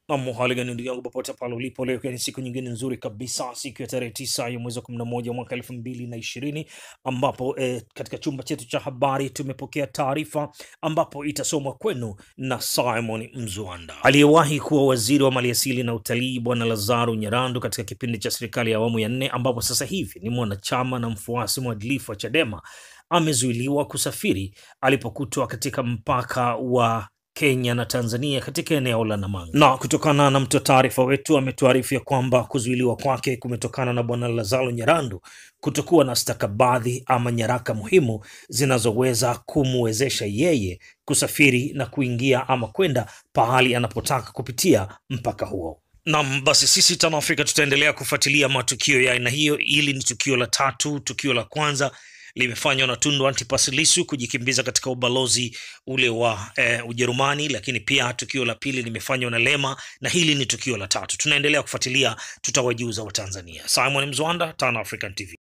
Mambo hali gani ndugu yangu, popote pale ulipo, leo ikiwa ni siku nyingine nzuri kabisa, siku ya tarehe tisa ya mwezi wa kumi na moja mwaka elfu mbili na ishirini ambapo eh, katika chumba chetu cha habari tumepokea taarifa ambapo itasomwa kwenu na Simon Mzwanda. Aliyewahi kuwa waziri wa maliasili na utalii Bwana Lazaro Nyarandu katika kipindi cha serikali ya awamu ya nne, ambapo sasa hivi ni mwanachama na mfuasi mwadilifu wa Chadema amezuiliwa kusafiri alipokutwa katika mpaka wa Kenya na Tanzania katika eneo la Namanga. Na kutokana na mtoa taarifa wetu ametuarifu ya kwamba kuzuiliwa kwake kumetokana na bwana Lazaro Nyarandu kutokuwa na stakabadhi ama nyaraka muhimu zinazoweza kumwezesha yeye kusafiri na kuingia ama kwenda pahali anapotaka kupitia mpaka huo. Naam, basi sisi Tano Afrika tutaendelea kufuatilia matukio ya aina hiyo. Hili ni tukio la tatu. Tukio la kwanza limefanywa na Tundu Antipas Lissu kujikimbiza katika ubalozi ule wa eh, Ujerumani, lakini pia tukio la pili limefanywa na Lema na hili ni tukio la tatu. Tunaendelea kufuatilia, tutawajuza Watanzania. Simon Mzwanda, Tano African TV.